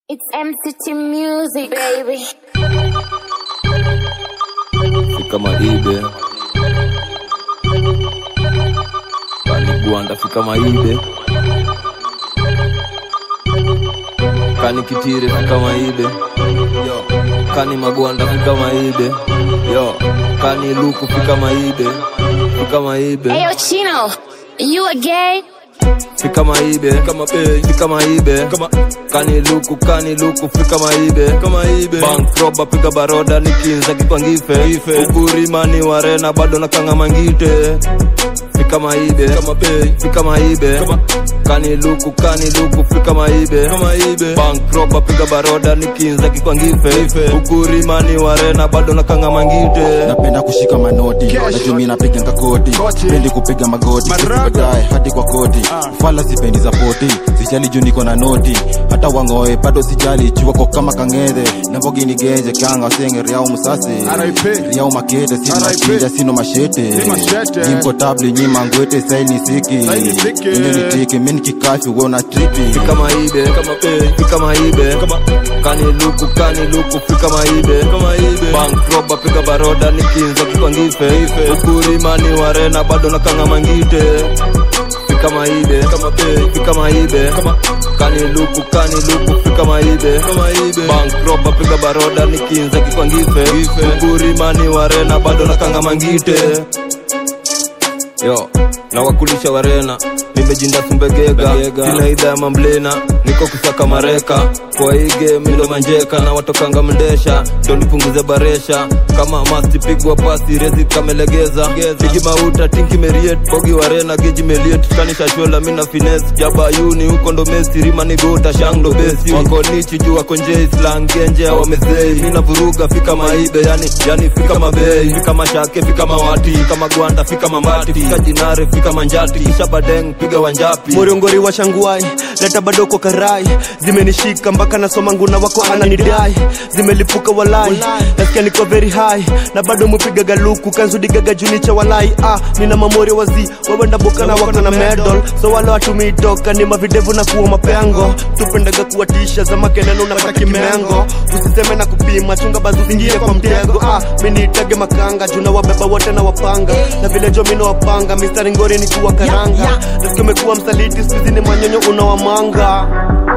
It's MCT music, baby. fika maibe kani gwanda fika maibe kani kitire fika maibe yo kani magwanda fika maibe yo kani luku fika maibe fika maibe Hey, yo, Chino, you a gay? fika maibe kama bei fika maibe kama kani luku kani luku fika maibe kama ibe bank roba piga baroda nikinza kikwangife ife ugurimani warena bado na kanga mangite fika maibe kama bei fika maibe kama kani luku kani luku fika maibe kama ibe bank roba piga baroda nikinza kikwangife ife ugurimani warena bado na kanga mangite napenda kushika manoti najumi napiga ngakoti pendi kupiga magoti baadaye hadi kwa koti fala sipendi za poti sijali juu niko na noti hata wangoe bado sijali chuwako kama kang'ethe nambogini genje kanga senge riao musase riao makete sino machinja sino mashete mashete. nimko tabli nyima ngwete saini siki Saini siki. inenitiki mini kikafi we una tripi fika maibe kama bei fika maibe kama kani luku kani luku fika maibe kama ibe bank roba piga baroda nikinza kikwangife ife ukurimani warena bado na kanga mangite fika maibe kama bei fika maibe kama kani luku kani luku fika maibe kama ibe bank roba piga baroda nikinza kikwangife ife ukurimani warena bado na kanga mangite yo nawakulisha warena nimejinda sumbegega sina idha ya mamblena niko kusaka mareka kwa ige mindo manjeka na watokanga mndesha ndo nipunguze baresha kama masti pigwa pasi rezi kamelegeza tiki mauta tinki meriet bogi warena geji meliet kanisha shola mina fines jaba yuni huko ndo mesi rima nigota shang ndo besi wako nichi juu wako njei slang genje wamezei mina vuruga fika maibe yani yani fika mabei fika mashake fika mawati fika magwanda fika mambati fika jinare fika manjati kisha badeng piga wanjapi moriongori wa shanguai leta badoko karai zimenishika mpaka nasoma nguna wako ananidai zimelipuka walai nasikia niko very high na bado mupiga galuku kanzudigaga junicha walai ah, nina mamori wazi wawenda boka na wako na medal so wale watumii toka ni mavidevu na kuwa mapengo tupendaga kuwatisha za makeneno unapata kimengo usiseme na kupima chunga bazu zingie kwa mtego ah, miniitage makanga juna wabeba wote na wapanga na vile jo mino wapanga mistari ngori ni kuwa karanga nasikia umekuwa msaliti skuizi ni manyonyo unawamanga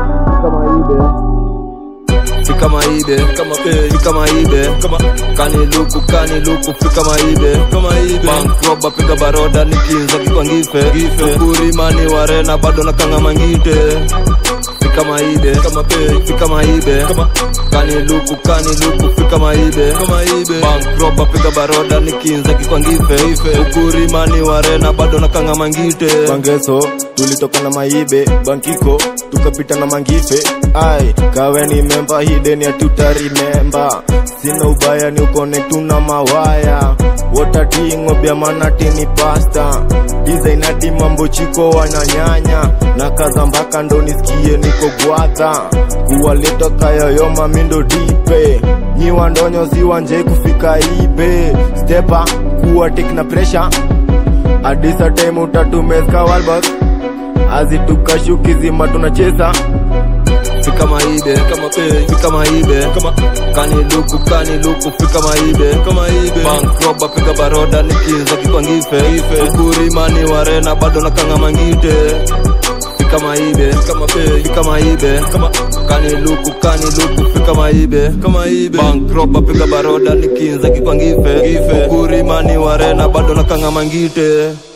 fika maibe kama bei fika maibe kama kani luku kani luku fika maibe kama ibe bank roba piga baroda nikinza kikwangife gife ukurimani warena bado na kanga mangite fika maibe kama bei fika maibe kama kani luku kani luku fika maibe kama ibe bank roba piga baroda nikinza kikwangife ife ukurimani warena bado na kanga mangite Bangeso tulitoka na maibe bankiko tukapita na mangife ai kawe ni memba hideni ya tutarimemba sina ubaya ni ukone tuna mawaya wotatingo bya manatini pasta dizainadi mambo chiko wananyanya na kaza mpaka ndo nisikie niko gwata kuwaleta kayoyoma mindo dipe nyiwa ndonyo ziwanje kufika ibe stepa kuwa tek na presha adisa time utatumezka walbak azitukashukizima tunacheza fika maibe kama bei fika maibe kama kani luku kani luku fika maibe kama ibe bank roba piga baroda nikinza kikwangife ife ukurimani warena bado na kanga mangite fika maibe kama bei fika maibe kama kani luku kani luku fika maibe kama ibe bank roba piga baroda nikinza kikwangife ife ukurimani warena bado na kanga mangite